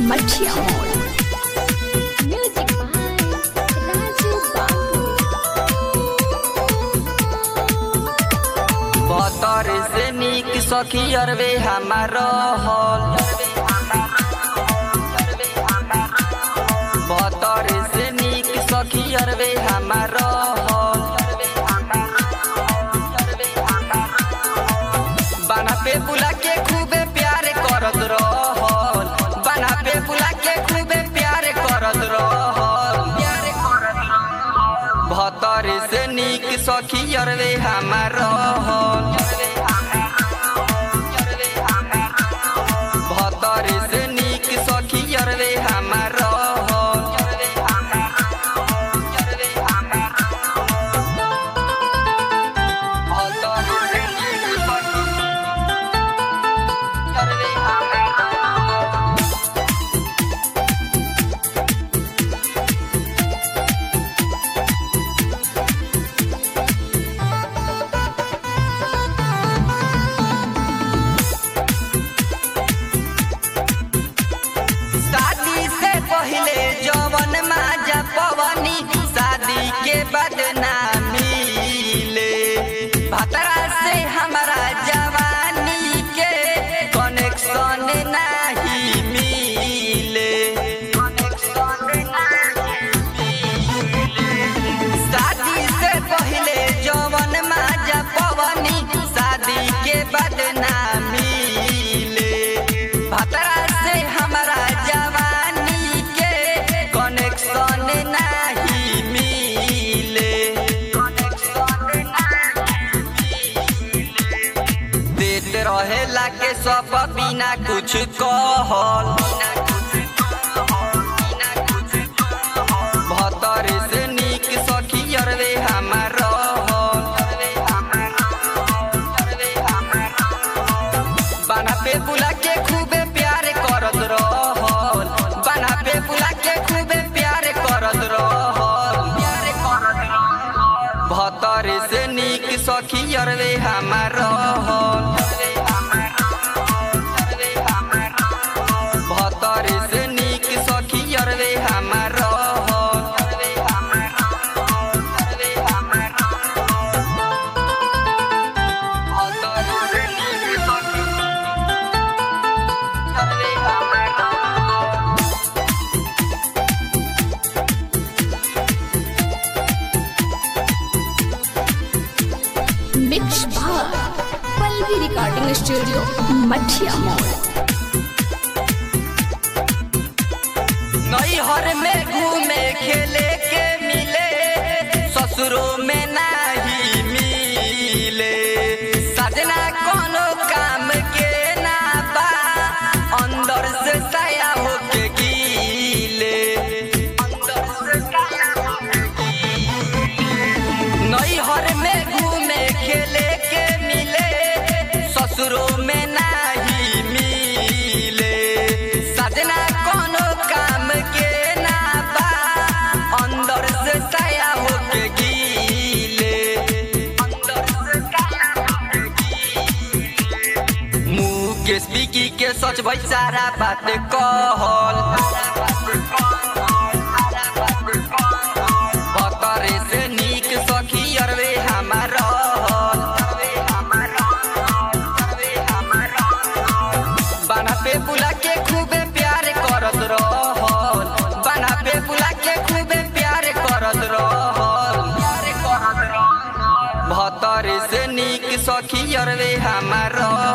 मठिया मोड़ music by Raju बाबू बतर से नीक सखी अरबे हमार हल बतर से नीक सखी अरबे हमार हल बना पे बुला के खूबे प्यार करत रहल बना पे बुला के खूबे प्यार करत रहल प्यार करत रहल भतर से नीक सखी अरबे हमार रहल भतर से नीक सखी अरबे हमार रहल भतर से नीक सखी अरबे हमार रहल शादी से पहले जवन माजा पवनी शादी के बाद ना मिले भतरा से हमारा जवानी के कनेक्शन नहीं मिले शादी से पहले जवन माजा पवनी शादी के बाद ना मिले भतरा से हमारा जवानी के कनेक्शन नहीं मिले देत रहेला के सब बिना कुछ कहल भतर से नीक सखी अरबे हमार बना पे बुला के खूबे प्यार करत रहल बना पे बुला के खूबे प्यार करत रहल प्यार करत रहल भतर से नीक सखी अरबे हमार रहल भतर से नीक सखी अरबे हमार रहल भतर से नीक सखी अरबे हमार रहल mix by Pallavi recording studio Mathiya मोड़ नैहर में घूमे खेले के मिले ससुरों में नहीं मिले सजना कोनो काम के ना बा अंदर से साया होके गीले अंदर से साया होके नैहर में घूमे खेले के मिले ससुरों में नहीं मिले सजना कोनो काम के ना बा अंदर से साया होके गीले अंदर से साया होके गीले मुँह के स्पीकी के सच भाई सारा बात कहल भतरे से नीक सखी अरबे हमार बना पे बुला के खूबे प्यार करत रहल बना पे बुला के खूबे प्यार करत रहल भतरे से नीक सखी अरबे हमार रहल